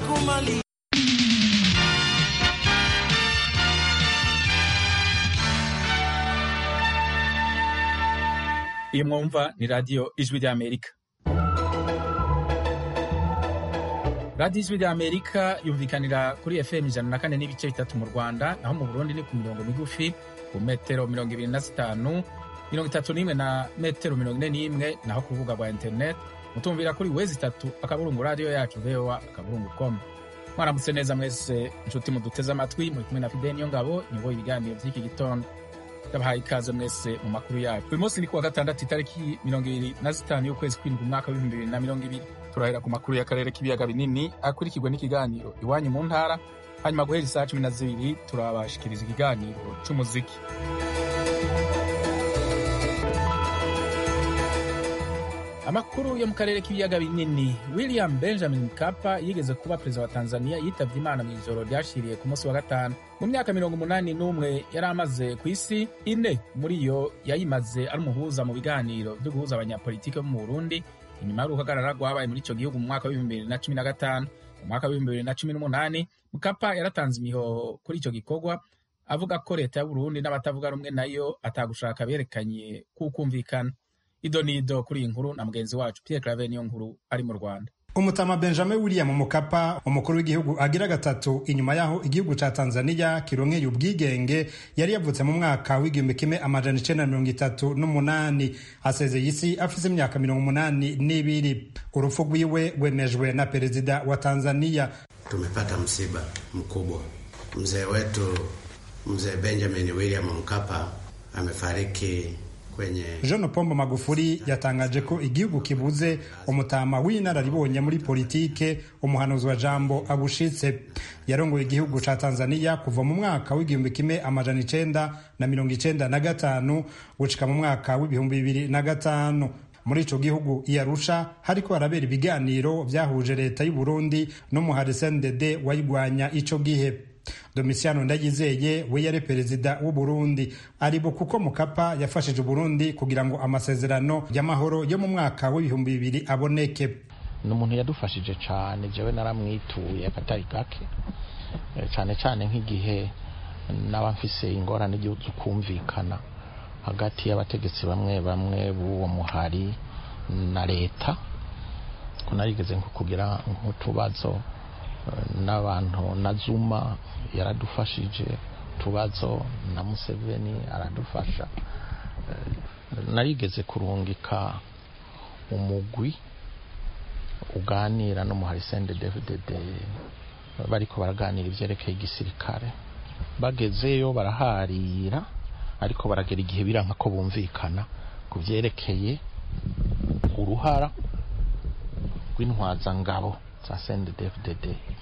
kumali iyi mwumva ni radiyo ijwi ry'amerika radiyo ijwi ry'amerika yumvikanira kuri fm ijana na kane n'ibice bitatu mu rwanda naho mu burundi ni ku mirongo migufi ku metero mirongo ibiri na zitanu mirongo itatu n'imwe na metero mirongo ine n'imwe naho ku rubuga rwa interineti mutumvira kuri wezi itatu akaburungu radiyo yacu voa akaburungu com mwaramutse neza mwese inshuti muduteze amatwi muri kumwe na fideni niyo ngabo nyoboye ibiganiro by'iki gitondo ndabahaye ikaze mwese mu makuru yacu uyu munsi ni kuwa gatandatu itariki mirongo ibiri na zitanu y'ukwezi kw'indwi umwaka w'ibihumbi bibiri na mirongo ibiri turahera ku makuru y'akarere k'ibiyaga binini akurikirwa n'ikiganiro iwanyu mu ntara hanyuma guhera isaa cumi na zibiri turabashikiriza ikiganiro c'umuziki amakuru yo mu karere k'ibiyaga binini william benjamin mkapa yigeze kuba perezida wa tanzania yitabye imana mu ijoro ryashiriye ku munsi wa gatanu mu myaka mirongo umunani n'umwe yari amaze ku isi ine muri yo yayimaze ari umuhuza mu biganiro byo guhuza abanyapolitiki bo mu burundi inyuma y'uruhagarara rwabaye muri icyo gihugu mu mwaka w'ibihumbi bibiri na cumi na gatanu mu mwaka w'ibihumbi bibiri na cumi n'umunani mukapa yaratanze imihoho kuri icyo gikorwa avuga ko leta y'uburundi n'abatavuga rumwe nayo atagushaka berekanye kukumvikana ido ni ido kuri iyi nkuru na mugenzi wacu Pierre Claver niyo nkuru ari mu Rwanda umutama benjamin william mukapa umukuru w'igihugu agira gatatu inyuma y'aho igihugu ca tanzania kironkeye ubwigenge yari yavutse mu mwaka w'igihumbi kimwe amajana icenda na mirongo itatu n'umunani asezeye isi afise imyaka mirongo umunani n'ibiri urupfu rwiwe rwemejwe na perezida wa tanzania tumepata msiba mkubwa mzee wetu mzee benjamin william mkapa amefariki jean pombo magufuri yatangaje ko igihugu kibuze umutama w'inararibonye muri politike umuhanuzi wa jambo abushitse yarongoye igihugu ca tanzania kuva mu mwaka w'igihumbi kimwe amajana icenda na mirongo icenda na gatanu gushika mu mwaka w'ibihumbi bibiri na gatanu muri ico gihugu iyarusha hariko harabera ibiganiro vyahuje leta y'uburundi n'umuhari cndd wayigwanya ico gihe Domitiano Ndayizeye we yari perezida w'u Burundi aribo kuko Mukapa yafashije Burundi kugira ngo amasezerano y'amahoro yo mu mwaka w'ibihumbi bibiri aboneke ni umuntu yadufashije cyane jewe naramwituye akatari gake cyane cyane nk'igihe naba mfise ingorane igihugu kumvikana hagati y'abategetsi bamwe bamwe b'uwo muhari na leta ko narigeze nko kugira nk'utubazo n'abantu na zuma yaradufashije tubazo na museveni aradufasha narigeze kurungika umugwi uganira n'umuhari sende david bariko baraganira ivyerekeye igisirikare bagezeyo baraharira ariko baragera igihe biranka ko bumvikana ku vyerekeye uruhara rw'intwazangabo za sende david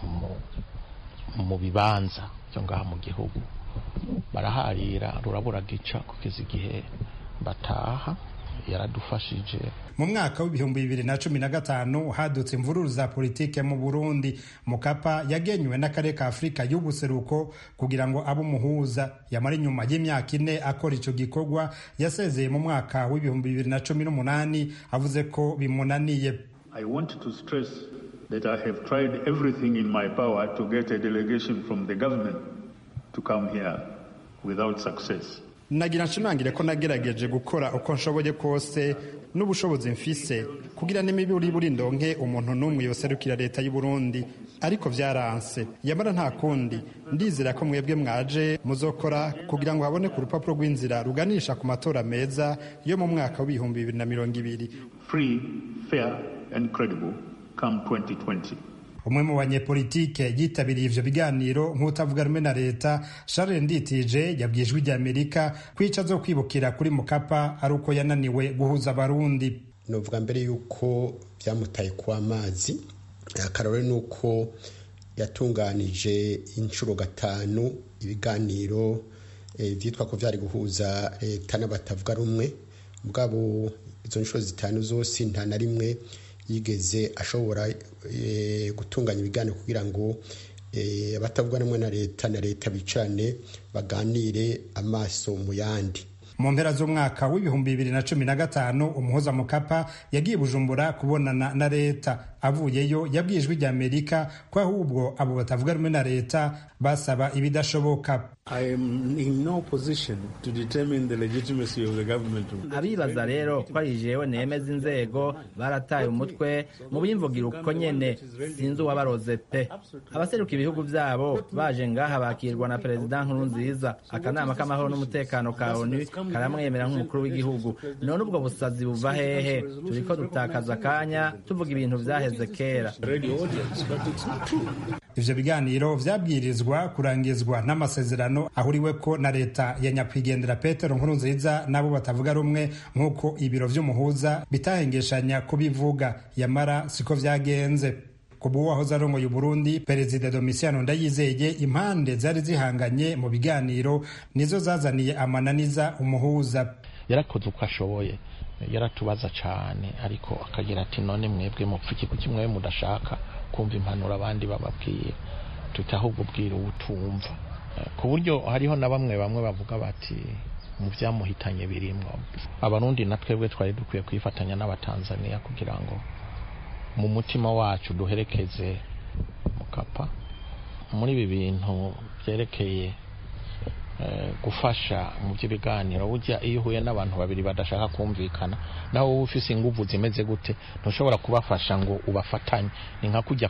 mu bibanza byo ngaha mu gihugu baraharira rurabura gica kugeza igihe bataha yaradufashije mu mwaka w'ibihumbi bibiri na cumi na gatanu hadutse imvururu za politike mu burundi mukapa yagenywe n'akarere ka afurika y'ubuseruko kugira ngo abe umuhuza yamara inyuma y'imyaka ine akora icyo gikorwa yasezeye mu mwaka w'ibihumbi bibiri na cumi n'umunani avuze ko bimunaniye I want to stress that I have tried everything in my power to get a delegation from the government to come here without success. nagira nshimangire ko nagerageje gukora uko nshoboye kose n'ubushobozi mfise kugira n'imiburi buri ndonke umuntu n'umwe yoserukira leta y'u Burundi ariko vyaranse yamara nta kundi ndizera ko mwebwe mwaje muzokora kugira ngo habone ku rupapuro rw'inzira ruganisha ku matora meza yo mu mwaka w'ibihumbi bibiri na mirongo ibiri free fair and credible come 2020 umwe mu banyepolitike yitabiriye ivyo biganiro nk'utavuga rumwe na leta Charles Nditije yabwiye ijwi ry'Amerika ko ico zo kwibukira kuri Mukapa ari uko yananiwe guhuza abarundi novuga mbere yuko byamutaye ku amazi akarore nuko yatunganije inshuro gatanu ibiganiro vyitwa ko vyari guhuza leta n'abatavuga rumwe mugabo izo nshuro zitanu zose nta na rimwe yigeze ashobora gutunganya ibiganiro kugira ngo abatavuga rumwe na leta na leta bicarane baganire amaso mu yandi mu mpera z'umwaka w'ibihumbi bibiri na cumi na gatanu umuhoza mukapa yagiye bujumbura kubonana na leta avuyeyo yabwiye ijwi rya amerika ko ahubwo abo batavuga rumwe na leta basaba ibidashoboka abibaza rero ko ari jewe nemeza inzego barataye umutwe mu bimvugira uko nyene sinzi uwabaroze pe abaseruka ibihugu vyabo baje ngaha bakirwa na perezida nkurunziza akanama k'amahoro n'umutekano ka onu karamwemera nk'umukuru w'igihugu none ubwo busazi buva hehe turiko dutakaza akanya tuvuga ibintu vyaheze kera ivyo biganiro vyabwirizwa kurangizwa n'amasezerano ahuriweko na leta ya nyakwigendera petero nkurunziza n'abo batavuga rumwe nk'uko ibiro vy'umuhuza bitahengeshanya kubivuga yamara siko vyagenze kubu wahoze arongoye uburundi perezida domisiano ndayizeye impande zari zihanganye mu biganiro nizo zazaniye amananiza umuhuza yarakoze uko ashoboye yaratubaza cyane ariko akagira ati none mwebwe mupfa iki kuki mwewe mudashaka kumva impanuro abandi bababwiye tuti ahubwo ubwira uwutumva ku buryo hariho na bamwe bamwe bavuga bati mu byamuhitanye birimwo abarundi na twebwe twari dukwiye kwifatanya n'abatanzaniya kugira ngo mu mutima wacu duherekeze mukapa muri ibi bintu byerekeye gufasha mu by'ibiganiro burya iyo uhuye n'abantu babiri badashaka kumvikana nawe wowe ufise inguvu zimeze gute ntushobora kubafasha ngo ubafatanye ni nka kujya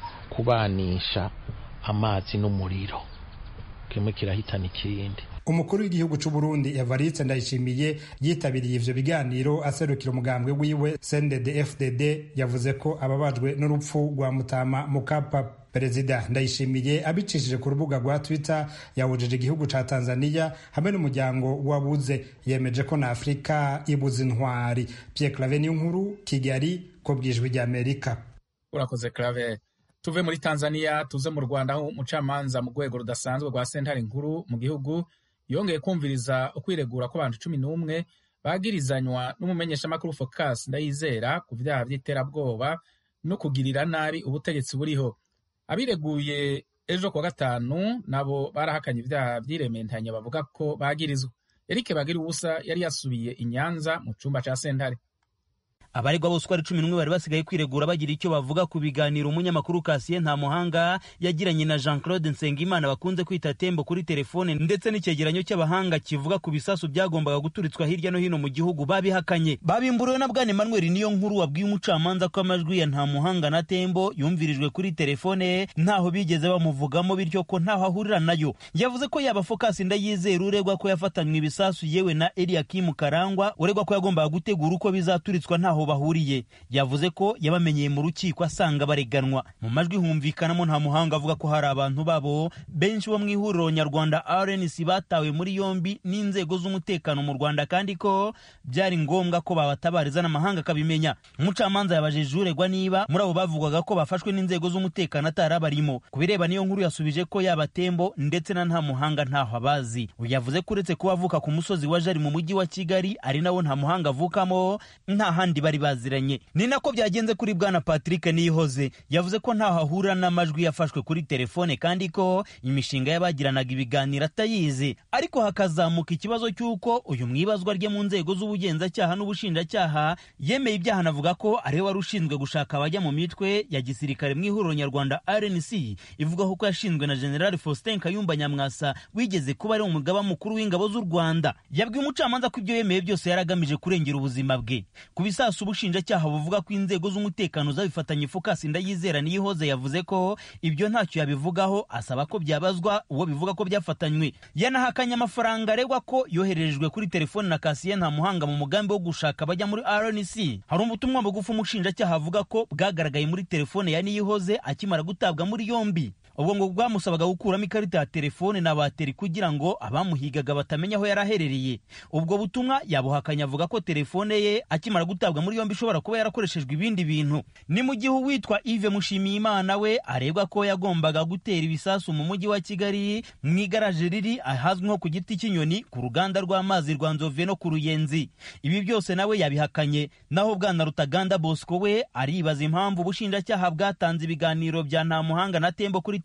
kubanisha amazi n'umuriro kimwe kirahitana ikindi umukuru w'igihugu c'u Burundi Evariste Ndayishimiye yitabiriye ivyo biganiro aserukira umugambwe wiwe CNDD FDD yavuze ko ababajwe n'urupfu rwa Mutama Mukapa Perezida Ndayishimiye abicishije ku rubuga rwa Twitter yawujije igihugu ca Tanzania hamwe n'umuryango wabuze yemeje ko na Afrika ibuze intwari Pierre Claver nkuru Kigali ko bwijwe rya Amerika urakoze Claver tuve muri Tanzania tuze mu Rwanda aho umucamanza mu rwego rudasanzwe rwa sentare nkuru mu gihugu yongeye kumviriza ukwiregura kw'abantu cumi n'umwe bagirizanywa n'umumenyeshamakuru Focus Ndayizera ku vyaha vy'iterabwoba no kugirira nabi ubutegetsi buriho abireguye ejo kuwa gatanu nabo barahakanye ivyaha vy'irementanya bavuga ko bagirizwa Eric Bagira ubusa yari yasubiye i Nyanza mu cumba ca sentare abaregwa bose uko ari cumi n'umwe bari basigaye kwiregura bagira icyo bavuga ku biganiro umunyamakuru Cassien Ntamuhanga yagiranye na Jean Claude Nsengimana bakunze kwita Tembo kuri telefone ndetse n'icyegeranyo cy'abahanga kivuga ku bisasu byagombaga guturitswa hirya no hino mu gihugu babihakanye babimburiwe na Bwana Emmanuel niyo nkuru wabwiye umucamanza ko amajwi ya Ntamuhanga na Tembo yumvirijwe kuri telefone ntaho bigeze bamuvugamo bityo ko ntaho ahurira nayo yavuze ko yaba Focus Ndayizera uregwa ko yafatanywe ibisasu yewe na Eliakim Karangwa uregwa ko yagombaga gutegura uko bizaturitswa ntaho bahuriye yavuze ko yabamenyeye mu rukiko asanga bareganwa mu majwi humvikanamo nta muhanga avuga ko hari abantu babo benshi bo mu ihuriro nyarwanda RNC batawe muri yombi n'inzego z'umutekano mu Rwanda kandi ko byari ngombwa ko babatabariza n'amahanga akabimenya umucamanza yabajije uregwa niba muri abo bavugwaga ko bafashwe n'inzego z'umutekano atarabarimo ku bireba niyo nkuru yasubije ko yaba Tembo ndetse na nta muhanga ntaho abazi yavuze ko uretse kuba avuka ku musozi wa Jari mu mujyi wa Kigali ari nawo nta muhanga avukamo nta handi bari baziranye ni nako byagenze kuri bwana Patrick Niyihoze yavuze ko ntaho ahurira n'amajwi yafashwe kuri telefone kandi ko imishinga y'abagiranaga ibiganiro atayizi ariko hakazamuka ikibazo cy'uko uyu mwibazwa rye mu nzego z'ubugenzacyaha n'ubushinjacyaha yemeye ibyaha anavuga ko ariwe wari ushinzwe gushaka abajya mu mitwe ya gisirikare mu ihuriro nyarwanda RNC ivugaho ko yashinzwe na General Faustin Kayumba Nyamwasa wigeze kuba ari umugaba mukuru w'ingabo z'u Rwanda yabwiye umucamanza ko ibyo yemeye byose yaragamije kurengera ubuzima bwe ku bisasu ubushinjacyaha buvuga ko inzego z'umutekano zabifatanye Focus Ndayizera Niyihoze yavuze ko ibyo ntacyo yabivugaho asaba ko byabazwa uwo bivuga ko byafatanywe yanahakanye amafaranga aregwa ko yohererejwe kuri telefone na Cassien Ntamuhanga mu mugambi wo gushaka abajya muri RNC hari ubutumwa bugufi umushinjacyaha avuga ko bwagaragaye muri telefone ya Niyihoze akimara gutabwa muri yombi ubwo ngo bwamusabaga gukuramo ikarita ya telefone na bateri kugira ngo abamuhigaga batamenya aho yari aherereye ubwo butumwa yabuhakanye avuga ko telefone ye akimara gutabwa muri yombi ishobora kuba yarakoreshejwe ibindi bintu ni mu gihe uwitwa Yves Mushimiyimana we aregwa ko yagombaga gutera ibisasu mu mujyi wa Kigali mu igaraje riri ahazwi nko ku giti cy'inyoni ku ruganda rw'amazi rwa Nzove no ku Ruyenzi ibi byose nawe yabihakanye naho bwana Rutaganda Bosco we aribaza impamvu ubushinjacyaha bwatanze ibiganiro bya Ntamuhanga na Tembo kuri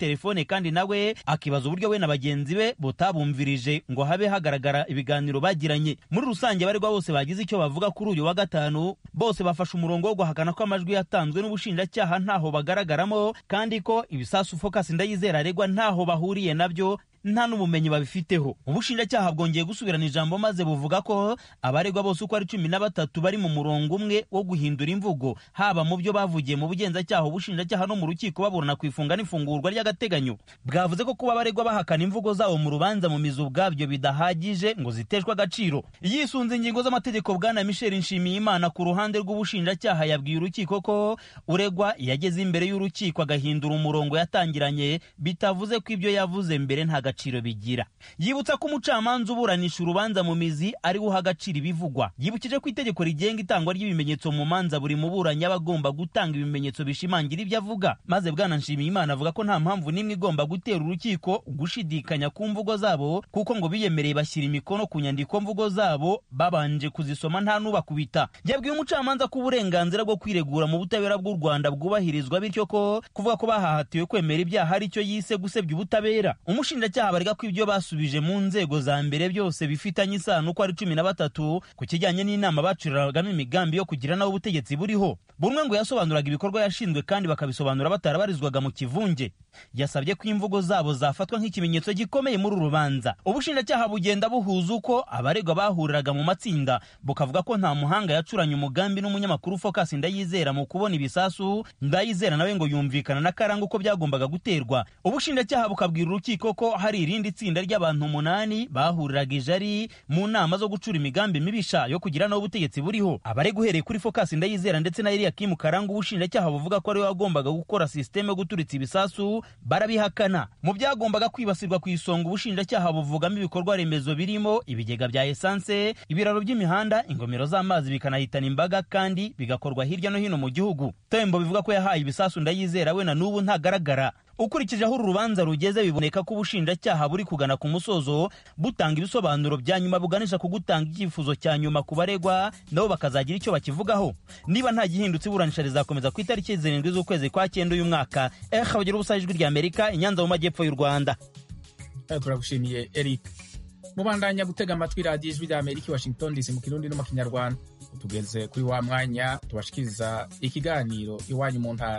telefone kandi nawe akibaza uburyo we na bagenzi be butabumvirije ngo habe hagaragara ibiganiro bagiranye muri rusange abaregwa bose bagize icyo bavuga kuri uyu wa gatanu bose bafashe umurongo wo guhakana ko amajwi yatanzwe n'ubushinjacyaha ntaho bagaragaramo kandi ko ibisasu focus ndayizera aregwa ntaho bahuriye nabyo nta n'ubumenyi babifiteho ubushinjacyaha bwongeye gusubirana ijambo maze buvuga ko abaregwa bose uko ari cumi na batatu bari mu murongo umwe wo guhindura imvugo haba mu byo bavugiye mu bugenzacyaha ubushinjacyaha no mu rukiko baburana ku ifunga n'ifungurwa ry'agateganyo bwavuze ko kuba abaregwa bahakana imvugo zabo mu rubanza mu mizi ubwabyo bidahagije ngo ziteshwe agaciro yisunze ingingo z'amategeko bwana michel nshimiyimana ku ruhande rw'ubushinjacyaha yabwiye urukiko ko uregwa yageze imbere y'urukiko agahindura umurongo yatangiranye bitavuze ko ibyo yavuze mbere nta agaciro bigira yibutsa ko umucamanza uburanisha urubanza mu mizi ari uha agaciro ibivugwa yibukije ko itegeko rigenga itangwa ry'ibimenyetso mu manza buri muburanyi aba agomba gutanga ibimenyetso bishimangira ibyo avuga maze bwana nshimiyimana avuga ko nta mpamvu n'imwe igomba gutera urukiko gushidikanya ku mvugo zabo kuko ngo biyemereye bashyira imikono ku nyandiko mvugo zabo babanje kuzisoma nta n'ubakubita yabwiye umucamanza ko uburenganzira bwo kwiregura mu butabera bw'u rwanda bwubahirizwa bityo ko kuvuga ko bahahatiwe kwemera ibyaha ari cyo yise gusebya ubutabera umushinjacyaha barega ko ibyo basubije mu nzego za mbere byose bifitanye isano uko ari cumi na batatu ku kijyanye n'inama bacuriragamo imigambi yo kugira naho ubutegetsi buriho bumwe ngo yasobanuraga ibikorwa yashinzwe kandi bakabisobanura batarabarizwaga mu kivunge yasabye ko imvugo zabo zafatwa nk'ikimenyetso gikomeye muri uru rubanza ubushinjacyaha bugenda buhuza uko abaregwa bahuriraga mu matsinda bukavuga ko nta muhanga yacuranye umugambi n'umunyamakuru focus ndayizera mu kubona ibisasu ndayizera nawe ngo yumvikana na karanga uko byagombaga guterwa ubushinjacyaha bukabwira urukiko ko hari irindi tsinda ry'abantu umunani bahuriraga ijari mu nama zo gucura imigambi mibisha yo kugira naho ubutegetsi buriho abaregwa uhereye kuri focus ndayizera ndetse na eliyakimu karanga ubushinjacyaha buvuga ko ariwe wagombaga gukora sisiteme yo guturitsa ibisasu barabihakana mu byagombaga kwibasirwa ku isonga ubushinjacyaha buvugamo ibikorwa remezo birimo ibigega bya esanse ibiraro by'imihanda ingomero z'amazi bikanahitana imbaga kandi bigakorwa hirya no hino mu gihugu tembo bivuga ko yahaye ibisasu ndayizera we na n'ubu ntagaragara ukurikije aho uru rubanza rugeze biboneka ko ubushinjacyaha buri kugana ku musozo butanga ibisobanuro bya nyuma buganisha ku gutanga icyifuzo cya nyuma ku baregwa nabo bakazagira icyo bakivugaho niba nta gihindutse iburanisha rizakomeza ku itariki zirindwi z'ukwezi kwa cyenda uyu mwaka eh bagira ubusa ijwi rya amerika inyanza mu majyepfo y'u rwanda turagushimiye eric mubandanya gutega amatwi radiyo ijwi rya amerika i washington dc mu kirundi no mu kinyarwanda tugeze kuri wa mwanya tubashikiriza ikiganiro iwanyu mu ntara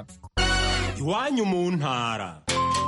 iwanyu mu ntara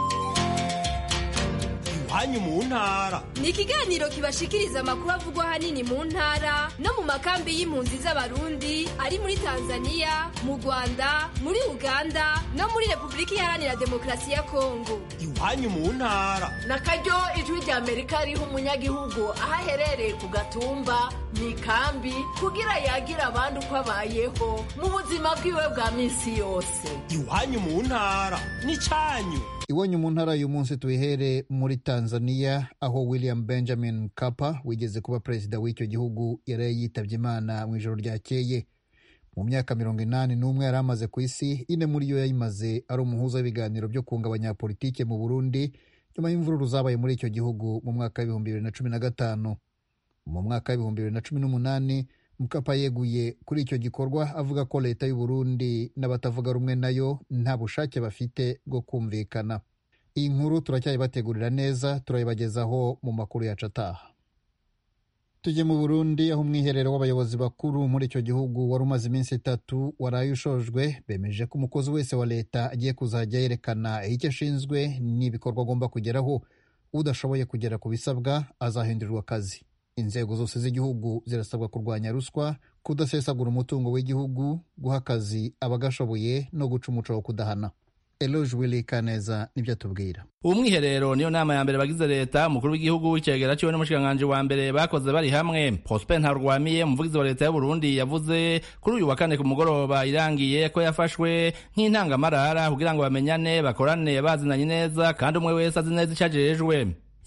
iwanyu mu ntara ni ikiganiro kibashikiriza amakuru avugwa ahanini mu ntara no mu makambi y'impunzi z'abarundi ari muri tanzania mu rwanda muri uganda no muri repubulika iharanira demokarasi ya kongo iwanyu mu ntara na karyo ijwi rya amerika riha umunyagihugu aho aherereye ku gatumba mu ikambi kugira yagira abandi uko abayeho mu buzima bwiwe bwa minsi yose iwanyu mu ntara n'icyanyu iwanyu mu ntara uyu munsi tuyihere muri tanzania aho william benjamin mkapa wigeze kuba perezida w'icyo gihugu yari yitabye imana mu ijoro ryakeye mu myaka mirongo inani n'umwe yari amaze ku isi ine muri yo yayimaze ari umuhuza w'ibiganiro byo kunga abanyapolitike mu burundi nyuma y'imvururu zabaye muri icyo gihugu mu mwaka w'ibihumbi bibiri na cumi na gatanu mu mwaka w'ibihumbi bibiri na cumi n'umunani mukapa yeguye kuri icyo gikorwa avuga ko leta y'u Burundi n'abatavuga rumwe nayo nta bushake bafite bwo kumvikana iyi nkuru turacyayibategurira neza turayibagezaho mu makuru yacu ataha tujye mu burundi aho umwiherero w'abayobozi bakuru muri icyo gihugu wari umaze iminsi itatu waraye ushojwe bemeje ko umukozi wese wa leta agiye kuzajya yerekana icyo ashinzwe n'ibikorwa agomba kugeraho udashoboye kugera ku bisabwa azahindurirwa akazi inzego zose z'igihugu zirasabwa kurwanya ruswa kudasesagura umutungo w'igihugu guha akazi abagashoboye no guca umuco wo kudahana eloge willy kaneza nibyo atubwira uwo mwiherero niyo nama ya mbere bagize leta umukuru w'igihugu icegera ciwe n'umushikiranganji wa mbere bakoze bari hamwe prosper ntarwamiye umuvugizi wa leta y'uburundi yavuze kuri uyu wa kane ku mugoroba irangiye ko yafashwe nk'intangamarara kugira ngo bamenyane bakorane bazinanye neza kandi umwe wese azi neza ico ajejwe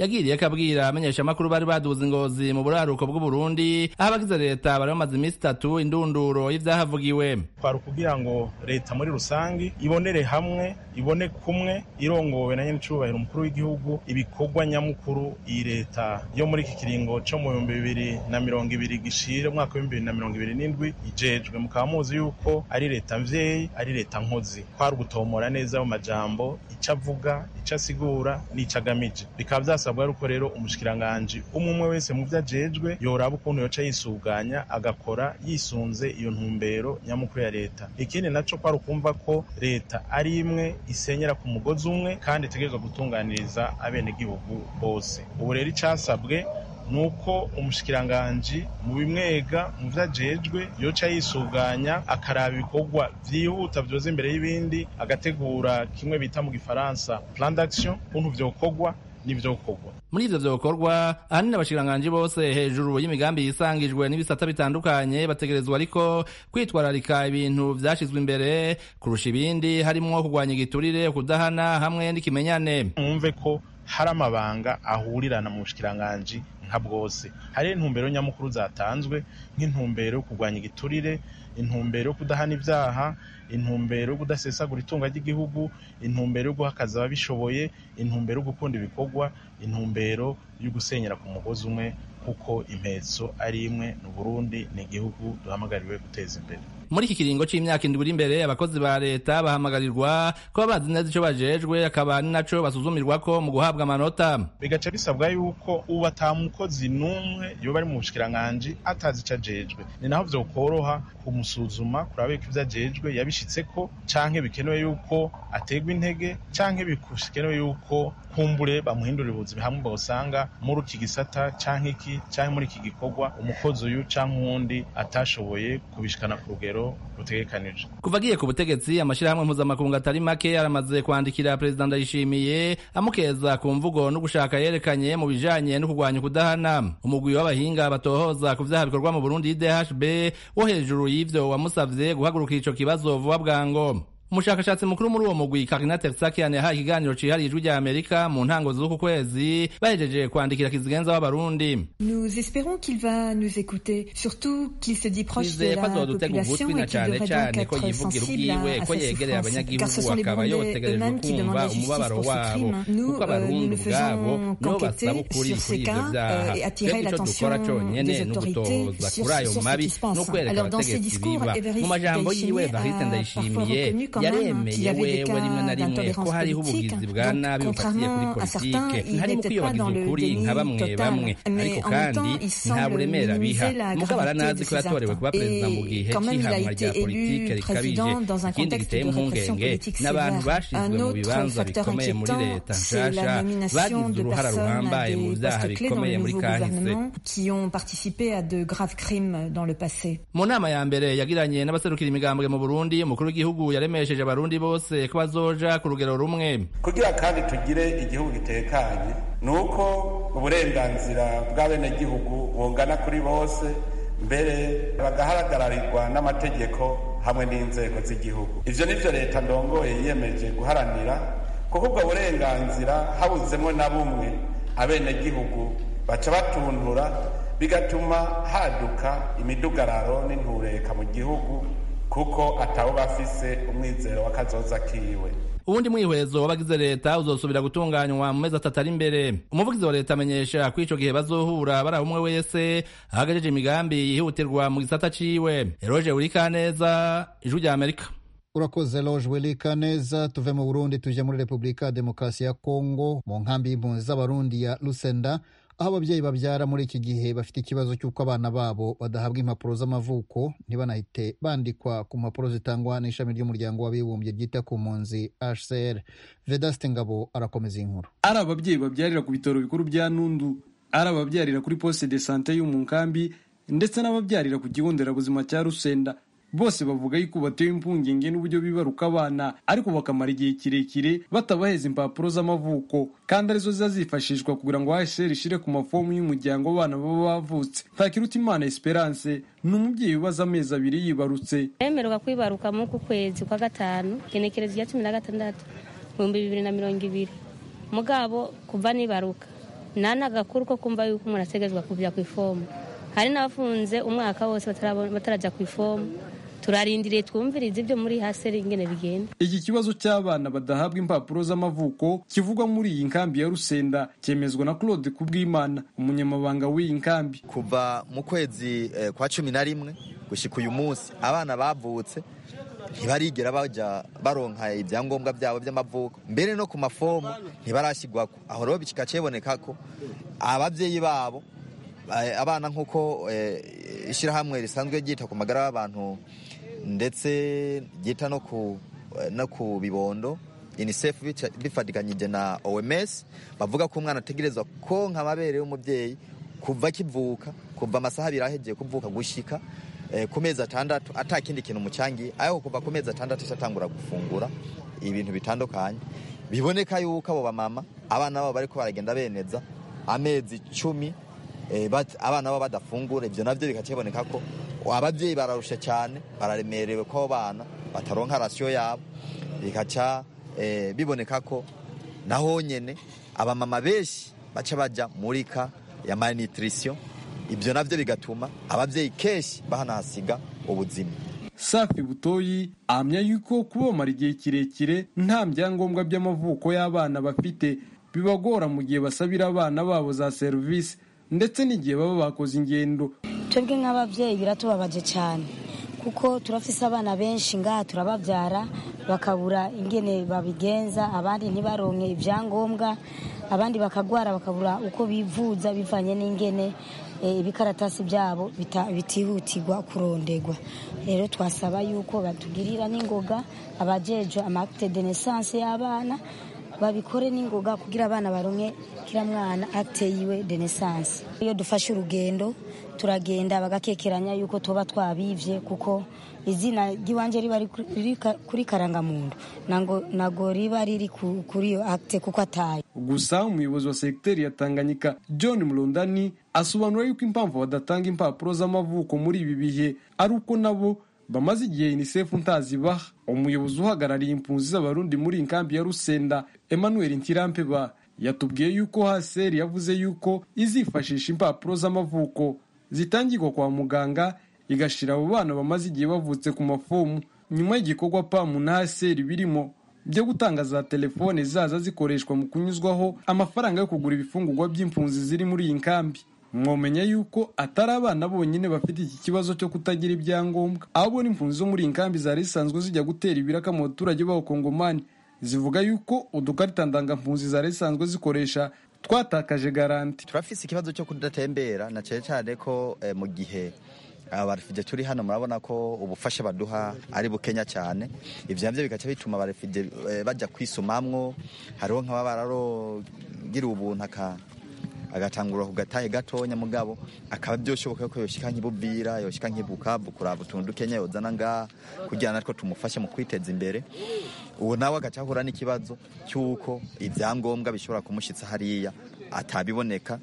yagiriye akabwira amenyesha amakuru bari baduze ingozi mu buraruko bw'uburundi aho abagize leta bari bamaze iminsi itatu indunduro y'ivyahavugiwe kwari ukugira ngo leta muri rusange ibonere hamwe ibone kumwe irongowe na nyenicubahiro umukuru w'igihugu ibikorwa nyamukuru iyi leta yo muri iki kiringo co mu bihumbi bibiri na mirongo ibiri gishire umwaka w'ibihumbi bibiri na mirongo ibiri n'indwi ijejwe mukaba muzi yuko ari leta mvyeyi ari leta nkozi kwari ugutomora neza mu majambo ico avuga ico asigura n'ico agamije bikaba vyasabwa yuko rero umushikiranganji umwe umwe wese mu vyo ajejwe yoraba ukuntu yoca yisuganya agakora yisunze iyo ntumbero nyamukuru ya leta ikindi naco kwari ukumva ko leta ari imwe isenyera ku mugozi umwe kandi itegerezwa gutunganiriza abenegihugu bose ubu rero icasabwe nuko umushikiranganji mu bimwega mu vyo ajejwe yoca yisuganya akaraba ibikorwa vyihuta vyoza imbere y'ibindi agategura kimwe bita mu gifaransa plan d'action ukuntu vyokorwa n'ivyokorwa muri ivyo vyokorwa ahanini abashikiranganji bose hejuru y'imigambi yisangijwe n'ibisata bitandukanye bategerezwa ariko kwitwararika ibintu vyashizwe imbere kurusha ibindi harimwo kurwanya igiturire kudahana hamwe n'ikimenyane mwumve ko hari amabanga ahurirana mu bushikiranganji nka bwose hari intumbero nyamukuru zatanzwe nk'intumbero yo kurwanya igiturire intumbero yo kudahana ivyaha intumbero yo kudasesagura itunga ry'igihugu intumbero yo guhakaza ababishoboye intumbero yo gukunda ibikorwa intumbero yo gusenyera ku mugozi umwe kuko impetso ari imwe ni Burundi ni igihugu duhamagariwe guteza imbere muri iki kiringo c'imyaka indwi iri imbere abakozi ba leta bahamagarirwa kuba bazi neza ico bajejwe akaba ari naco basuzumirwako mu guhabwa amanota bigaca bisabwa yuko ubu ata mukozi n'umwe yoba ari mu bushikiranganji atazi ico ajejwe ni naho vyokoroha kumusuzuma kuraba yuko ivyo ajejwe yabishitseko canke bikenewe yuko ategwa intege canke bikenewe yuko kumbure bamuhindurira ubuzima hamwe bawusanga muri iki gisata canke iki canke muri iki gikorwa umukozi uyu canke uwundi atashoboye kubishikana ku rugero rutegekanije kuva agiye ku butegetsi amashirahamwe mpuzamakungu atari make aramaze kwandikira perezida ndayishimiye amukeza ku mvugo no gushaka yerekanye mu bijanye no kurwanya ukudahana umugwi w'abahinga batohoza ku vyaha bikorwa mu burundi idhb wo hejuru y'ivyo wamusavye guhagurukira ico kibazo vuba bwango umushakashatsi mukuru muri uwo mugwi Karina Tersakian yahaye ikiganiro cihariye ijwi rya Amerika mu ntango z'uku kwezi bahejeje kwandikira kizigenza w'abarundi Nous espérons qu'il va nous écouter, surtout qu'il se dit proche de twizeye ko la azodutega population ugutwi na et qu'il cane devrait cane donc ko être yivugira sensible ubwiwe à, à ko sa yegereye souffrance, car abanyagihugu ce sont les akaba Burundais yotegerejwe eux-mêmes qui demandent kumva la justice umubabaro pour ce wabo crime. Nous, kuko euh, abarundi nous ne ubwabo faisons nibo qu'enquêter basaba ukuri sur kuri ces ivyo cas vyaha euh, et attirer twebwe ico l'attention dukora conyene des ni autorités ugutohoza sur, kuri ayo sur ce mabi qui se passe. no kwereka Alors dans ses abategetsi discours, biba Evariste mu majambo yiwe Ndayishimiye Evariste a Ndayishimiye parfois reconnu quand même yaremeye qu'il y avait des wewe rimwe na cas rimwe ko d'intolérance hariho politique. ubugizi bwa Donc, nabi bufatiye kuri contrairement à certains, politike il harimo n'était pas dans kwiyobagiza le ukuri nka déni bamwe total. bamwe Mais ariko en même kandi temps, il nta semble buremere abiha minimiser la mugabo gravité aranazi de ko ces yatorewe kuba actes. perezida mu Et gihe quand même, il a c'ihanwa été rya politike élu rikabije président dans un ikindi contexte giteye de répression impungenge politique n'abantu sévère. bashizwe Un mu autre bibanza facteur bikomeye muri inquiétant, leta c'est nshasha la nomination bagize de uruhara personnes à ruhambaye mu des vyaha postes clés dans bikomeye le muri nouveau kahise gouvernement qui ont participé à de graves crimes dans le passé. mu nama ya mbere yagiranye n'abaserukira imigambwe mu burundi umukuru w'igihugu yaremesheje abarundi bose ko bazoja ku rugero rumwe kugira kandi tugire igihugu gitekanye ni uko uburenganzira bw'abenegihugu bungana kuri bose mbere bagaharagararirwa n'amategeko hamwe n'inzego z'igihugu ivyo nivyo leta ndongoye yiyemeje guharanira kuko ubwo burenganzira habuzemwo na bumwe abenegihugu baca batuntura bigatuma haduka imidugararo n'intureka mu gihugu kuko atawe bafise umwizero w'akazoza kiwe uwundi mwihwezo w'abagize leta uzosubira gutunganywa mu mezi atatu ari imbere umuvugizi wa leta amenyesha ko ico gihe bazohura bari umwe wese ahagajeje imigambi yihutirwa mu gisata ciwe eroje urikaneza ijwi rya amerika urakoze loje welika neza tuve mu burundi tuje muri repubulika ya demokarasi ya kongo mu nkambi y'impunzi z'abarundi ya lusenda aho ababyeyi babyara muri iki gihe bafite ikibazo cy'uko abana babo badahabwa impapuro z'amavuko ntibanahite bandikwa ku mpapuro zitangwa n'ishami ry'umuryango w'abibumbye ryita ku mpunzi hcr vedaste ngabo arakomeza iyi nkuru ari ababyeyi babyarira ku bitaro bikuru bya nundu ari ababyarira kuri poste de sante yo mu nkambi ndetse n'ababyarira ku kigo nderabuzima cya rusenda bose bavuga yuko batewe impungenge n'uburyo bibaruka abana ariko bakamara igihe kirekire batabaheza impapuro z'amavuko kandi arizo ziza zifashishwa kugira ngo hsr ishire ku mafomu y'umuryango w'abana baba bavutse ntakirutimana esperance ni umubyeyi ubaza amezi abiri yibarutse yemererwa kwibaruka muri uku kwezi kwa gatanu genekerezo rya cumi na gatandatu ibihumbi bibiri na mirongo ibiri mugabo kuva nibaruka nta n'agakuru ko kumva yuko umuntu ategerezwa kujya ku ifomu hari n'abafunze umwaka wose batarajya ku ifomu turarindiriye twumvirize ibyo muri haseri ingene bigenda iki kibazo cy'abana badahabwa impapuro z'amavuko kivugwa muri iyi nkambi ya rusenda cyemezwa na claude kubwimana umunyamabanga w'iyi nkambi kuva mu kwezi eh, kwa cumi na rimwe gushyika uyu munsi abana bavutse ntibarigera bajya baronka ibyangombwa byabo by'amavuko mbere no ku mafomu ntibarashyirwako aho rero bikika kiboneka ko ababyeyi babo abana nk'uko ishyirahamwe risanzwe ryita ku magara y'abantu ndetse ryita no ku no ku bibondo unicef bifatikanyije na oms bavuga ko umwana ategerezwa konka amabere y'umubyeyi kuva akivuka kuva amasaha abiri ahegeye kuvuka gushyika ku mezi atandatu atakindi kintu umucyangiye aho kuva ku mezi atandatu atangura gufungura ibintu bitandukanye biboneka yuko abo bamama abana babo bariko baragenda beneza amezi cumi abana baba badafungura ibyo nabyo bikakiboneka ko ababyeyi bararusha cyane bararemerewe ko abo bana bataronka rasiyo yabo bikaca biboneka ko naho nyine abamama benshi baca bajya muri ka ya malnutrition ibyo nabyo bigatuma ababyeyi kenshi bahanahasiga ubuzima safi butoyi ahamya yuko kubamara igihe kirekire nta byangombwa by'amavuko y'abana bafite bibagora mu gihe basabira abana babo za serivisi ndetse n'igihe baba bakoze ingendo twebwe nk'ababyeyi biratubabaje cyane kuko turafise abana benshi ngaha turababyara bakabura ingene babigenza abandi ntibaronke ibyangombwa abandi bakagwara bakabura uko bivuza bivanye n'ingene ibikaratasi byabo bitihutirwa kurondegwa rero twasaba yuko batugirira n'ingoga abajejwe amakite de naissance y'abana babikore n'ingoga kugira abana baronke kira mwana akte yiwe de naissance iyo dufashe urugendo turagenda bagakekeranya yuko tuba twabivye kuko izina ry'iwanje riba riri kuri karangamuntu nago riba riri kuri iyo akte kuko ataye gusa umuyobozi wa segiteri ya tanganyika john murundani asobanura yuko impamvu badatanga impapuro z'amavuko muri ibi bihe ari uko nabo bamaze igihe unicef ntazibaha umuyobozi uhagarariye impunzi z'abarundi muri inkambi ya rusenda emmanuel ntirampeba yatubwiye yuko haseri yavuze yuko izifashisha impapuro z'amavuko zitangirwa kwa muganga igashira abo bana bamaze igihe bavutse ku mafomu nyuma y'igikorwa pamu na haseri birimo byo gutanga za telefone zaza zikoreshwa mu kunyuzwaho amafaranga yo kugura ibifungurwa by'impunzi ziri muri iyi nkambi mwomenya yuko atari abana bonyine bafite iki kibazo cyo kutagira ibyangombwa ahubwo n'impunzi zo muri iyi nkambi zari zisanzwe zijya gutera ibiraka mu baturage b'abakongomani zivuga yuko udukarita ndangampunzi zari zisanzwe zikoresha twatakaje garanti turafise ikibazo cyo kudatembera na cyane cyane ko eh, mu gihe abarefije turi hano murabona ko ubufasha baduha ari bukenya cyane ivyo navyo bigaca bituma abarefije eh, bajya kwisumamwo hariho nk'aba bararogira ubuntu aka agatangura ku gatahe gatonya mugabo akaba byoshoboka ko yoshika nk'ibubira yoshika nk'ibukavu kuraba utuntu dukenya yozana ngaha kugira natwo tumufashe mu kwiteza imbere uwo nawe agaca ahura n'ikibazo cy'uko ibyangombwa bishobora kumushitsa hariya atabiboneka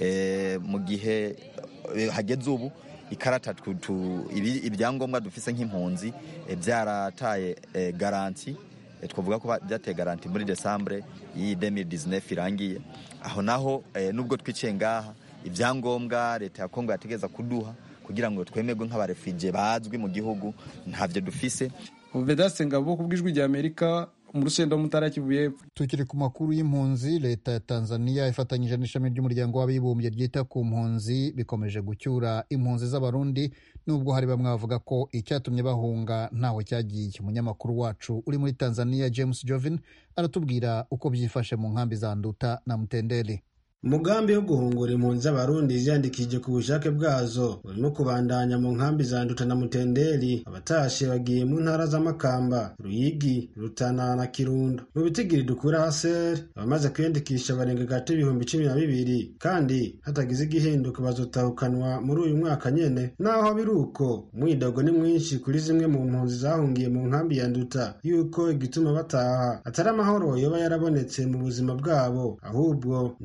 mu gihe hageze ubu ikarata ibyangombwa dufise nk'impunzi byarataye garanti twavuga ko byateye garanti muri desambure y'iyi 2019 irangiye aho naho nubwo twiciye ngaha ibyangombwa leta ya kongo yategeza kuduha kugira ngo twemerwe nk'abarefije bazwi mu gihugu ntavyo dufise vedaste ngabo ku bw'ijwi rya amerika mu rusenda mutara kivu y'epfo tukiri ku makuru y'impunzi leta ya tanzania ifatanyije n'ishami ry'umuryango w'abibumbye ryita ku mpunzi bikomeje gucyura impunzi z'abarundi nubwo hari bamwe bavuga ko icyatumye bahunga ntaho cyagiye umunyamakuru wacu uri muri tanzania james jovin aratubwira uko byifashe mu nkambi za nduta na mutendeli umugambi wo guhungura impunzi z'abarundi ziyandikishije ku bushake bwazo urimo kubandanya mu nkambi za nduta na mutendeli abatashe bagiye mu ntara z'amakamba ruyigi rutana na kirundo mu bitigiri dukura haseri abamaze kwiyandikisha barenga gato ibihumbi cumi na bibiri kandi hatagize igihinduka bazotahukanwa muri uyu mwaka nyene naho biri uko umwidogo ni mwinshi kuri zimwe mu mpunzi zahungiye mu nkambi ya nduta yuko igituma bataha atari amahoro yoba yarabonetse mu buzima bwabo ahubwo n'amabiba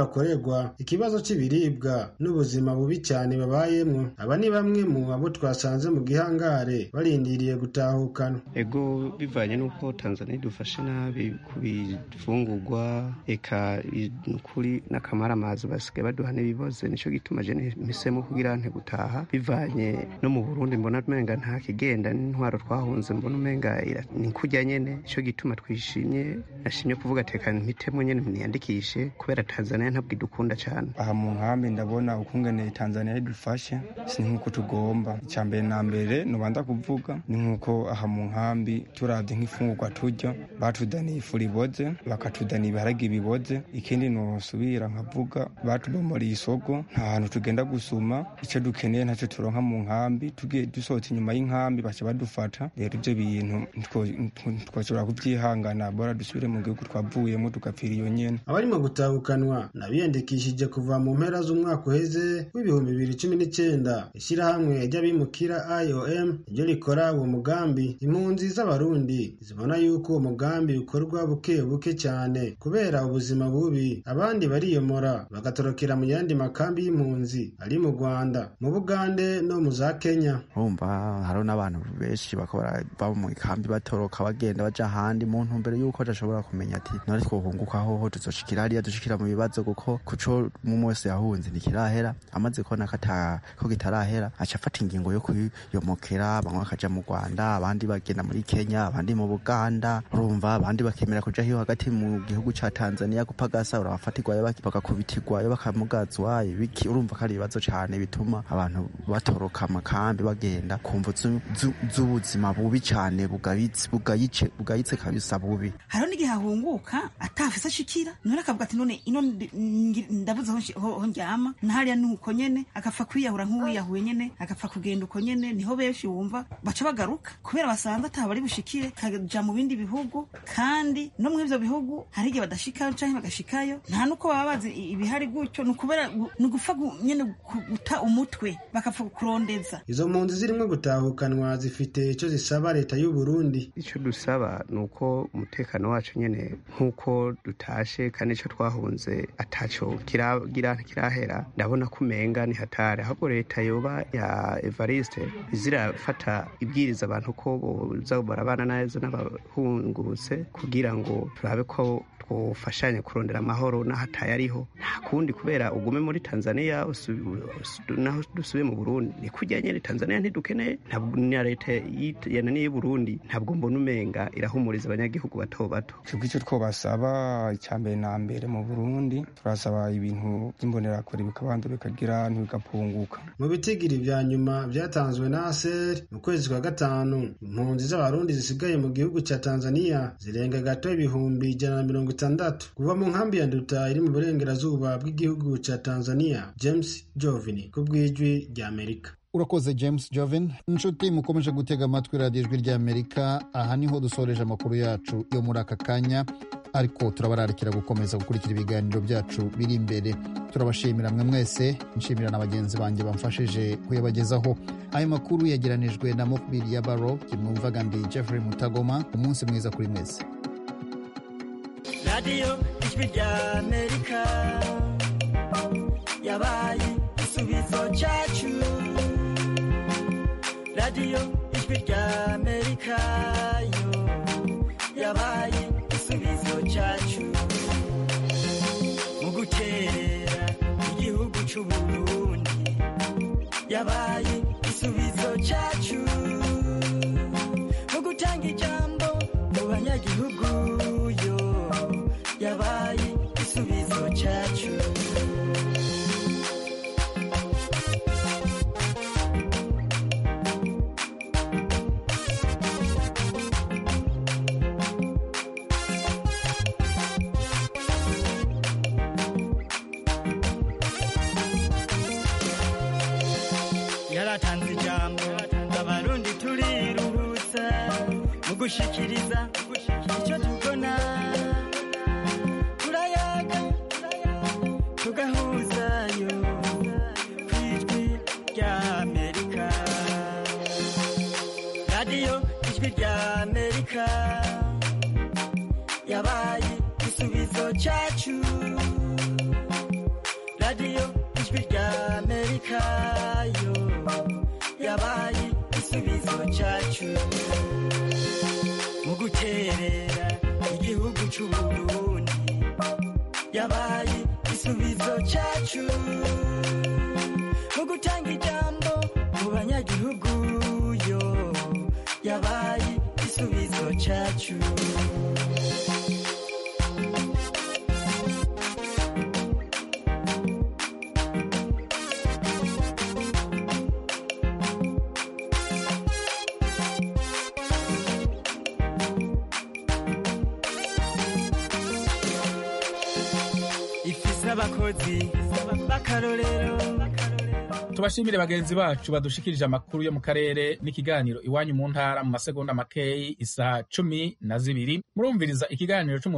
bakorerwa ikibazo c'ibiribwa n'ubuzima bubi cyane babayemwo aba ni bamwe mu abo twasanze mu gihangare barindiriye gutahukana ego bivanye n'uko tanzania idufashe nabi ku bifungurwa eka nukuri n'akamaramazi basigaye baduha n'ibiboze nico gituma je mpisemo kugira nte gutaha bivanye no mu burundi mbona umenga nta kigenda n'intwaro twahunze mbona umenga ni kurya nyene nico gituma twishimye nashimye kuvuga tekana mpitemo nyene niyandikishe kubera tanzania ntabwo idukunda cyane aha mu nkambi ndabona ukungene tanzania idufashe si nk'uko tugomba icya mbere na mbere nubanza kuvuga ni nk'uko aha mu nkambi turavye nk'ifungurwa turya batudaniye ifu riboze bakatudaniye ibiharage biboze ikindi nosubira nkavuga batubomoriye isoko nta hantu tugenda gusuma icyo dukeneye ntacyo turonka mu nkambi tugiye dusohotse inyuma y'inkambi baca badufata rero ibyo bintu ntitwashobora kubyihangana bora dusubire mu gihugu twavuyemo tugapfira iyo nyene abarimo gutahukanwa nabiyandikishije kuva mu mpera z'umwaka uheze w'ibihumbi bibiri cumi n'icyenda ishyirahamwe ry'abimukira iom ryo rikora uwo mugambi impunzi z'abarundi zibona yuko uwo mugambi ukorwa buke buke cyane kubera ubuzima bubi abandi bariyomora bagatorokera mu yandi makambi y'impunzi ari mu rwanda mu bugande no mu za kenya urumva hariho n'abantu benshi bakora baba mu ikambi batoroka bagenda baja ahandi mu ntumbero y'uko badashobora kumenya ati none twohunguka hoho tuzoshikira hariya dushikira mu bibazo kuko kuco umwe wese yahunze ntikirahera amaze kubona ko kitarahera aca afata ingingo yo kuyomokera bamwe bakaja mu rwanda abandi bagenda muri kenya abandi mu buganda urumva abandi bakemera kuja hiyo hagati mu gihugu ca tanzania gupagasa urabafatirwayo bagakubitirwayo bakamugazwa ibiki urumva ko ari ibibazo cane bituma abantu batoroka amakambi bagenda kumva z'ubuzima bubi cane bugayitse kabisa bubi hariho n'igihe ahunguka atafise ashikira none akavuga ati none ino ndabuze aho ndyama nahariya ni uko nyene agapfa kwiyahura nk'uwiyahuye nyene agapfa kugenda uko nyene niho benshi wumva baca bagaruka kubera basanze ataba bari bushikire kaja mu bindi bihugu kandi no muri ivyo bihugu hari igihe badashikayo canke bagashikayo nta nuko baba bazi ibihari gutyo ni ukubera ni ugupfa nyene guta umutwe bakapfa kurondeza izo mpunzi zirimo gutahukanwa zifite icyo zisaba leta y'u Burundi icyo dusaba ni uko umutekano wacu nyene nk'uko dutashe kandi icyo twahunze ataco kiragira kirahera ndabona ko umenga ni hatari ahubwo leta yoba ya Evariste izirafata ibwiriza abantu ko boza barabana neza n'abahungutse kugira ngo turabe ko twofashanya kurondera amahoro n'ahataye ariho nta kundi kubera ugume muri tanzania naho dusubiye mu burundi ni kujya nyine tanzania ntidukeneye na leta yananiye y'uburundi ntabwo mbona umenga irahumuriza abanyagihugu bato bato twebwe icyo twobasaba icya mbere na mbere mu burundi turasaba ibintu by'imbonerakure bikabanza bikagira ntibigapunguka mu bitigiri vya nyuma vyatanzwe na aser mu kwezi kwa gatanu impunzi z'abarundi zisigaye mu gihugu ca tanzania zirenga gato ibihumbi ijana na mirongo itandatu kuva mu nkambi ya nduta iri mu burengerazuba bw'igihugu ca tanzania james jovini ku bw'ijwi rya amerika urakoze james joven inshuti mukomeje gutega amatwi radiyo ijwi ry'amerika aha niho dusoreje amakuru yacu yo muri aka kanya ariko turabararikira gukomeza gukurikira ibiganiro byacu biri imbere turabashimira mwe mwese nshimira na bagenzi banjye bamfashije kuyabagezaho ayo makuru yageranijwe na mokbiri ya baro kimwumvaga ndi jeffrey mutagoma umunsi mwiza kuri mwese radiyo ijwi ry'amerika yabaye igisubizo cyacu radiyo ijwi ry'amerika yo yabaye igisubizo cyacu mu gukerera igihugu cy'uburundi yabaye igisubizo cyacu mu gutanga ijambo mu banyagihugu yo yabaye igisubizo cyacu yaratanze ijambo abarundi turiruhutsa mu gushikiriza icyo tubona turayaga tugahuzayo ku ijwi rya amerika radiyo ijwi rya amerika yabaye igisubizo cyacu radiyo ijwi rya amerika yo yabaye igisubizo cyacu mu guterera igihugu cy'uburundi yabaye igisubizo cyacu mu gutanga ijambo mu banyagihugu yo yabaye igisubizo cyacu ifise abakozi b'akarorero tubashimire bagenzi bacu badushikirije amakuru yo mu karere n'ikiganiro iwanyu mu ntara mu masegonda makeyi isaha cumi na zibiri murumviriza ikiganiro c'umu